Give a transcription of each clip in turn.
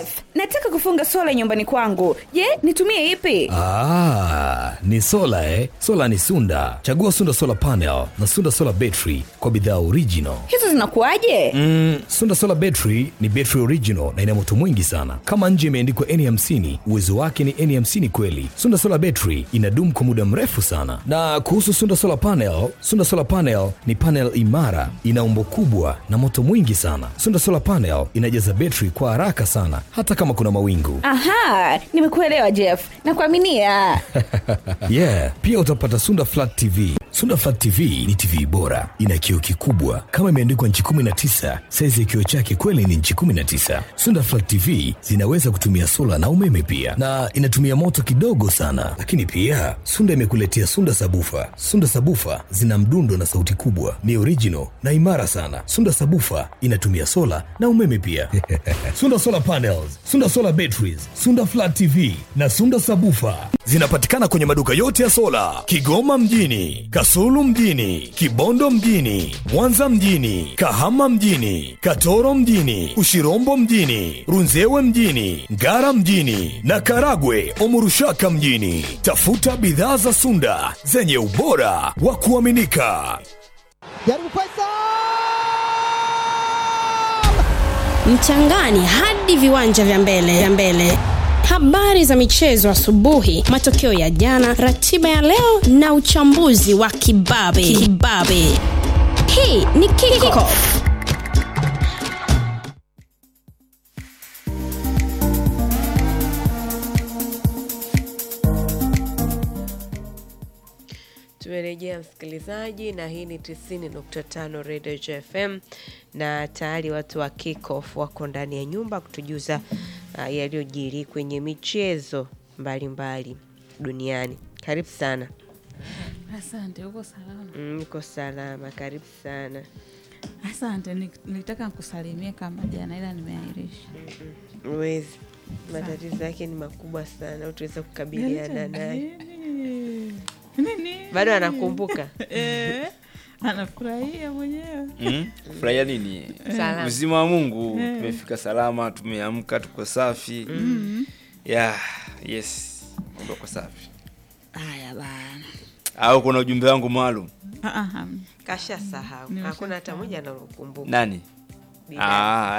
Jeff, nataka kufunga sola nyumbani kwangu. Je, nitumie ipi? Ah, ni sola eh? Sola ni Sunda. Chagua Sunda Solar Panel na Sunda Solar Battery kwa bidhaa original. Hizo zinakuwaje? Mm, Sunda Solar Battery ni battery original na ina moto mwingi sana. Kama nje imeandikwa N50, uwezo wake ni N50 kweli. Sunda Solar Battery inadumu kwa muda mrefu sana. Na kuhusu Sunda Solar Panel, Sunda Solar Panel ni panel imara, ina umbo kubwa na moto mwingi sana. Sunda Solar Panel inajaza betri kwa haraka sana hata kama kuna mawingu. Aha, nimekuelewa Jeff. Nakuaminia. yeah, pia utapata Sunda Flat TV. Sunda Flat TV ni TV bora, ina kioo kikubwa kama imeandikwa nchi 19. Saizi ya kioo chake kweli ni nchi 19. Sunda Flat TV zinaweza kutumia sola na umeme pia, na inatumia moto kidogo sana. Lakini pia Sunda imekuletea Sunda Sabufa. Sunda Sabufa zina mdundo na sauti kubwa, ni original na imara sana. Sunda Sabufa inatumia sola na umeme pia. Sunda Solar Panels, Sunda Solar Batteries, Sunda Flat TV na Sunda Sabufa zinapatikana kwenye maduka yote ya sola Kigoma mjini, Kasulu mjini, Kibondo mjini, Mwanza mjini, Kahama mjini, Katoro mjini, Ushirombo mjini, Runzewe mjini, Ngara mjini na Karagwe Omurushaka mjini. Tafuta bidhaa za Sunda zenye ubora wa kuaminika. Jaribu Faisal! mchangani hadi viwanja vya mbele vya mbele habari za michezo asubuhi matokeo ya jana ratiba ya leo na uchambuzi wa kibabe kibabe hii ni kickoff tumerejea msikilizaji na hii ni 90.5 radio jfm na tayari watu wa kickoff wako ndani ya nyumba kutujuza uh, yaliyojiri kwenye michezo mbalimbali mbali duniani karibu sana Asante, uko salama? Mm, niko salama karibu sana Asante, ni- nilitaka nikusalimie kama jana ila nimeahirisha. uwezi matatizo yake ni makubwa sana utaweza kukabiliana naye Nini? bado anakumbuka Eh, anafurahia mwenyewe. Mm? Furahia nini? Salama. Uzima wa Mungu, tumefika salama, tumeamka, tuko safi. Yeah, yes, mambo yako safi. Haya bana. Au kuna ujumbe wangu maalum? Ah, ah, hamna. kasha sahau Nimesha hakuna hata sahau. moja analokumbuka Nani? Binadamu. Ah.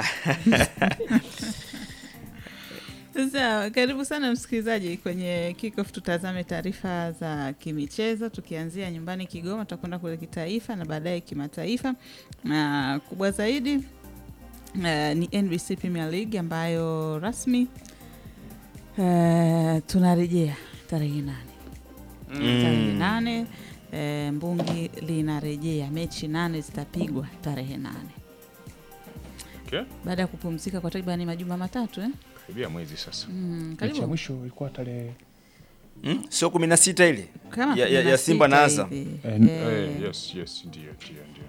Sasa karibu sana msikilizaji kwenye kickoff, tutazame taarifa za kimichezo tukianzia nyumbani Kigoma, tutakwenda kule kitaifa na baadaye kimataifa, na kubwa zaidi uh, ni NBC Premier League ambayo rasmi uh, tunarejea tarehe nane tarehe nane uh, mbungi linarejea, mechi nane zitapigwa tarehe nane Okay. baada ya kupumzika kwa takribani majuma matatu eh? Karibia mwezi sasa. mm, Mechi karibu ya mwisho ilikuwa tarehe Mm? Sio kumi na sita ile kama ya, ya, kumi ya Simba na sita Azam. hivi. eh, Eh, eh, yes, yes, ndio, ndio, ndio.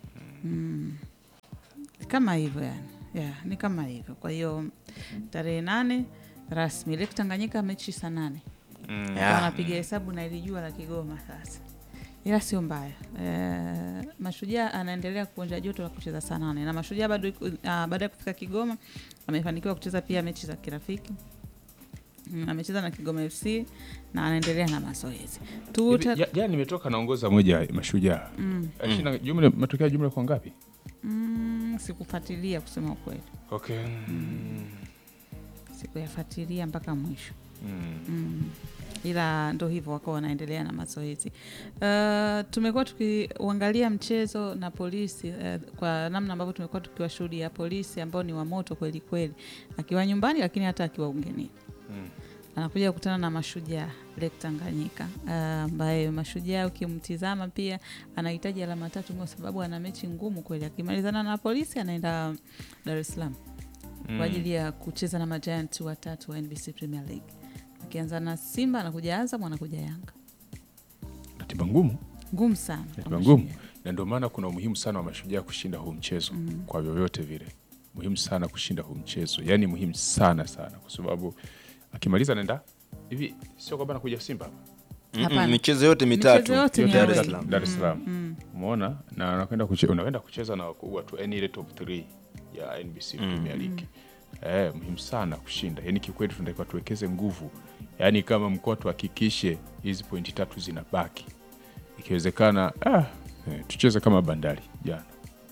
kama hivyo yani yeah, ni kama hivyo kwa hiyo tarehe nane rasmi Lake Tanganyika mechi saa nane Mm. Yeah. wanapiga hesabu na ilijua la Kigoma sasa ila sio mbaya e, Mashujaa anaendelea kuonja joto la kucheza saa nane na Mashujaa bado iko- ah, baada ya kufika Kigoma amefanikiwa kucheza pia mechi za kirafiki Mm, amecheza na Kigoma FC na anaendelea na mazoezi Tuta, Hivi, ja- Jana nimetoka naongoza moja ya mashujaa. Ashinda jumla matokeo ya jumla kwa ngapi? mm, sikufuatilia kusema ukweli Okay. sikuyafuatilia mpaka mwisho Mm. mm. ila ndo hivyo wako wanaendelea na mazoezi uh, tumekuwa tukiuangalia mchezo na polisi uh, kwa namna ambavyo tumekuwa tukiwashuhudia polisi ambao ni wa moto kweli kweli akiwa nyumbani lakini hata akiwa ugenini Mm. anakuja kukutana na mashujaa Lake Tanganyika uh, ambaye mashujaa ukimtizama pia anahitaji alama tatu kwa sababu ana mechi ngumu kweli akimalizana na polisi anaenda Dar es Salaam kwa ajili ya kucheza na majiant watatu wa NBC Premier League. Akianza na Simba anakuja Azam anakuja Yanga. Ratiba ngumu, Ngumu sana. kwa ratiba ngumu. Mashujaa. Na ndio maana kuna umuhimu sana wa mashujaa kushinda huu mchezo kwa vyovyote vile. Muhimu sana kushinda huu mchezo. Yaani muhimu sana sana kwa sababu akimaliza anaenda hivi sio kwamba anakuja Simba hapa. Mm-mm, Hapana. michezo yote mitatu Michezo yote ni Dar away. es Salaam. Dar es Salaam. Umeona? Na anakwenda kucheza unakwenda kucheza na wakubwa tu yani ile top 3 ya NBC Premier League. Eh, muhimu sana kushinda. Yaani kikweli tunatakiwa tuwekeze nguvu. Yaani kama mkoa tuhakikishe hizi pointi tatu zinabaki. Ikiwezekana ah, eh, tucheze kama Bandari jana.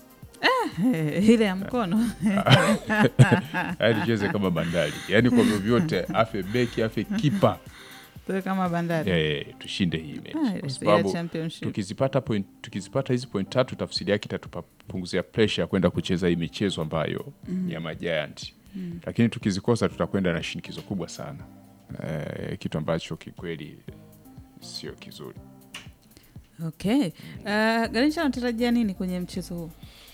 ile ya mkono Yaani tucheze kama Bandari. Yaani kwa vyovyote afe beki afe kipa. tuwe kama bandari Eh, tushinde hii Ah, mechi. ile Kwa ya sababu championship. tukizipata point, tukizipata hizi point tatu tafsiri yake itatupunguzia pressure ya kwenda kucheza hii michezo ambayo ni ya majiant lakini tukizikosa tutakwenda na shinikizo kubwa sana eh, kitu ambacho kikweli sio kizuri okay uh, garisha anatarajia nini kwenye mchezo huu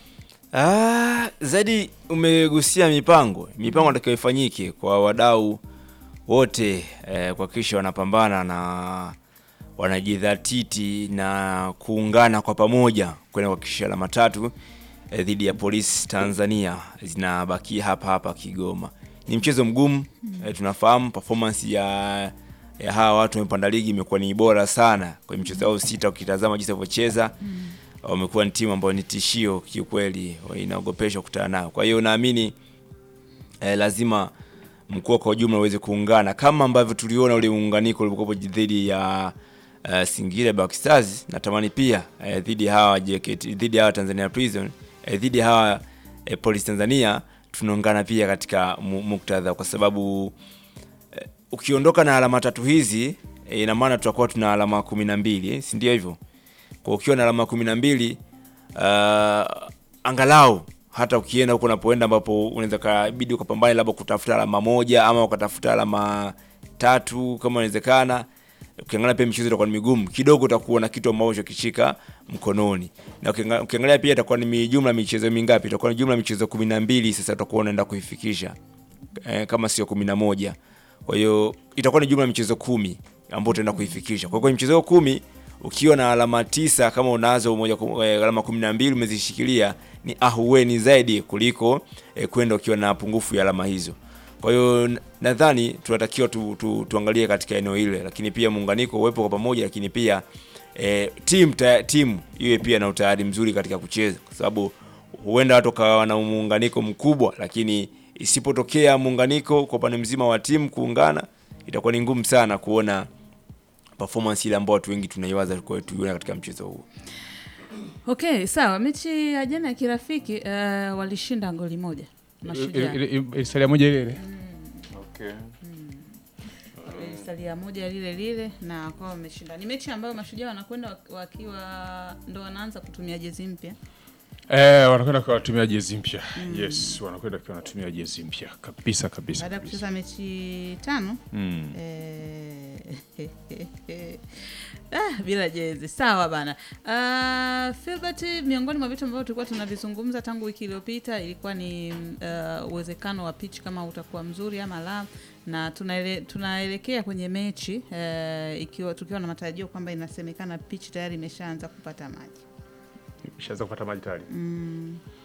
Ah, zaidi umegusia mipango mipango natakiwa ifanyike kwa wadau wote eh, kuhakikisha wanapambana na wanajidhatiti na kuungana kwa pamoja kwenda kuhakikisha alama tatu eh, dhidi ya polisi Tanzania zinabakia hapa hapa Kigoma. Ni mchezo mgumu eh, tunafahamu performance ya ya hawa watu wamepanda ligi imekuwa ni bora sana kwenye michezo yao sita, ukitazama jinsi walivyocheza wamekuwa ni timu ambayo ni tishio kiukweli, inaogopesha kukutana nayo. Kwa hiyo naamini eh, lazima mkoa kwa ujumla uweze kuungana kama ambavyo tuliona ule muunganiko ulivyokuwa dhidi ya uh, Singida Black Stars. Natamani pia eh, dhidi ya hawa JKT, dhidi ya hawa Tanzania Prison, eh, dhidi ya hawa eh, Police Tanzania tunaungana pia katika mu- muktadha, kwa sababu eh, ukiondoka na alama tatu hizi eh, ina maana tutakuwa tuna alama kumi na mbili eh, si ndio hivyo? Kwa ukiwa na alama kumi na mbili uh, angalau hata ukienda huko unapoenda ambapo unaweza kabidi ukapambane labda kutafuta alama moja ama ukatafuta alama tatu kama inawezekana. Ukiangalia pia michezo itakuwa ni migumu kidogo, utakuwa na kitu ambacho kishika mkononi, na ukianga- ukiangalia pia itakuwa ni jumla michezo mingapi? Itakuwa ni jumla michezo kumi na mbili. Sasa utakuwa unaenda kuifikisha eh, kama sio kumi na moja. Kwa hiyo itakuwa ni jumla ya michezo kumi ambayo utaenda kuifikisha. Kwa hiyo kwenye michezo hiyo kumi ukiwa na alama tisa kama unazo moja ku- eh, alama kumi na mbili umezishikilia ni ahueni zaidi kuliko eh, kwenda ukiwa na pungufu ya alama hizo. Kwa hiyo n- nadhani tunatakiwa tu, tu, tuangalie katika eneo ile, lakini pia muunganiko uwepo kwa pamoja, lakini pia eh, timu ta- timu iwe pia na utayari mzuri katika kucheza, kwa sababu huenda watu wakawa na muunganiko mkubwa, lakini isipotokea muunganiko kwa upande mzima wa timu kuungana, itakuwa ni ngumu sana kuona performance ile ambayo watu wengi tunaiwaza kwa tuiona katika mchezo huu. okay sawa mechi ya jana ya kirafiki uh, walishinda goli moja mashujaa Ile- ile- ile- salia moja ile ile okay. salia moja lile lile na wakawa wameshinda ni mechi ambayo mashujaa wanakwenda wak- wakiwa ndo wanaanza kutumia jezi mpya Eh, wanakwenda kwa watumia jezi mpya yes wanakwenda kwa wanatumia jezi mpya kabisa kabisa, baada ya kabisa. kucheza mechi tano Mm. Eh, ah, bila jezi sawa bana. Uh, Filbert, miongoni mwa vitu ambavyo tulikuwa tunavizungumza tangu wiki iliyopita ilikuwa ni uh, uwezekano wa pitch kama utakuwa mzuri ama la, na tunaele, tunaelekea kwenye mechi uh, ikiwa tukiwa na matarajio kwamba inasemekana pitch tayari imeshaanza kupata maji Ishaanza kupata maji tayari